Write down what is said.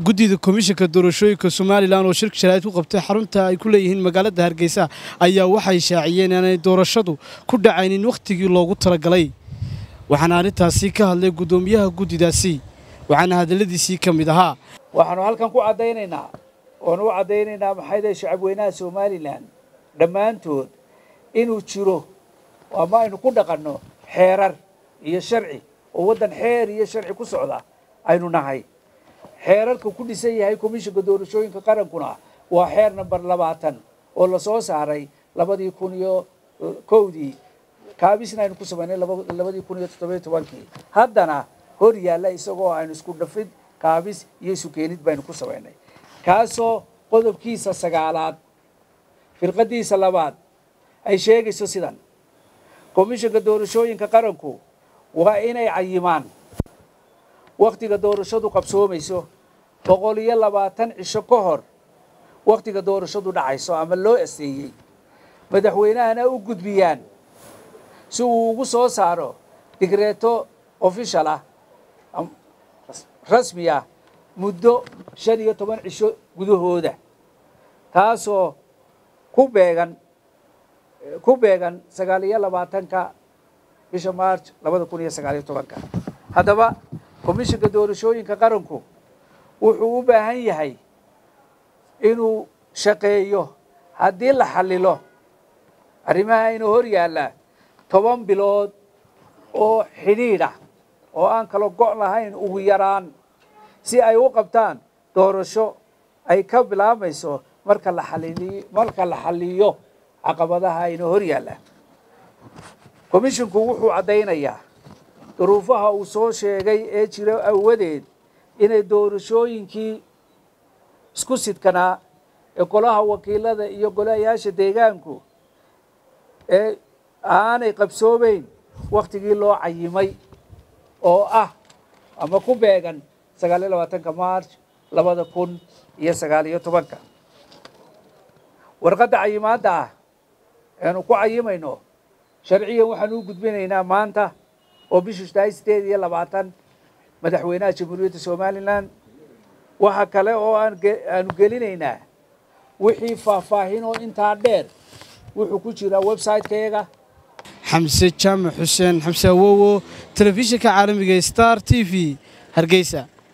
guddida komishanka doorashooyinka somalilan oo shirka sharaa'id ku qabtay xarunta ay ku leeyihiin magaalada hargeysa ayaa waxay shaaciyeen inaanay doorashadu ku dhacaynin wakhtigii loogu talagalay waxaana arrintaasi ka hadlay guddoomiyaha guddidaasi waxaana hadalladiisii ka mid ahaa waxaanu halkan ku caddaynaynaa oonu u caddaynaynaa maxayday shacabweynaha somalilan dhammaantood inuu jiro ama aynu ku dhaqanno xeerar iyo sharci oo waddan xeer iyo sharci ku socda aynu nahay xeerarka ku dhisan yahay komishanka doorashooyinka qarankuna waa xeer namber labaatan oo lasoo saaray labadii kun iyo kowdii kaabisna aynu ku samaynay labadii kun iyo toddobiyo tobankii haddana hor yaalla isagoo aynu isku dhafid kaabis iyo isu keenid baynu ku samaynay kaasoo qodobkiisa sagaalaad firqadiisa labaad ay sheegayso sidan komishanka doorashooyinka qaranku waa inay cayimaan wakhtiga doorashadu qabsoomayso boqol iyo labaatan cisho ka hor wakhtiga doorashadu dhacayso ama loo asteeyey madaxweynahana u gudbiyaan si uu ugu soo saaro digreeto official ah rasmi ah muddo shan iyo toban cisho gudahooda taasoo ku beegan ku beegan sagaal iyo labaatanka bisha march labada kun iyo sagaal iyo tobanka haddaba komishanka doorashooyinka qaranku wuxuu u baahan yahay inuu shaqeeyo haddii la xallilo arrimaha inuu hor yaalla toban bilood oo xidhiidh ah oo aan kala go' lahayn ugu yaraan si ay u qabtaan doorasho ay ka bilaabmayso marka la xaliliyo marka la xalliyo caqabadaha inuu hor yaalla komishinku wuxuu caddaynayaa duruufaha uu soo sheegay ee jira awadeed inay doorashooyinkii isku sidkanaa ee golaha wakiilada iyo golayaasha deegaanku ee aanay qabsoomeyn wakhtigii loo cayimay oo ah ama ku beegan sagaal iyo labaatanka march labada kun iyo sagaal iyo tobanka warqadda cayimaadda ah eanu ku cayimayno sharciyan waxaanu u gudbinaynaa maanta oo bishu tahay sideed iyo labaatan madaxweynaha jamhuuriyadda somalilan waxa kale oo aanu gelinaynaa wixii faahfaahin oo intaa dheer wuxuu ku jiraa website-kayaga xamse jaamac xuseen xamse awowo telefishinka caalamiga star t v hargeysa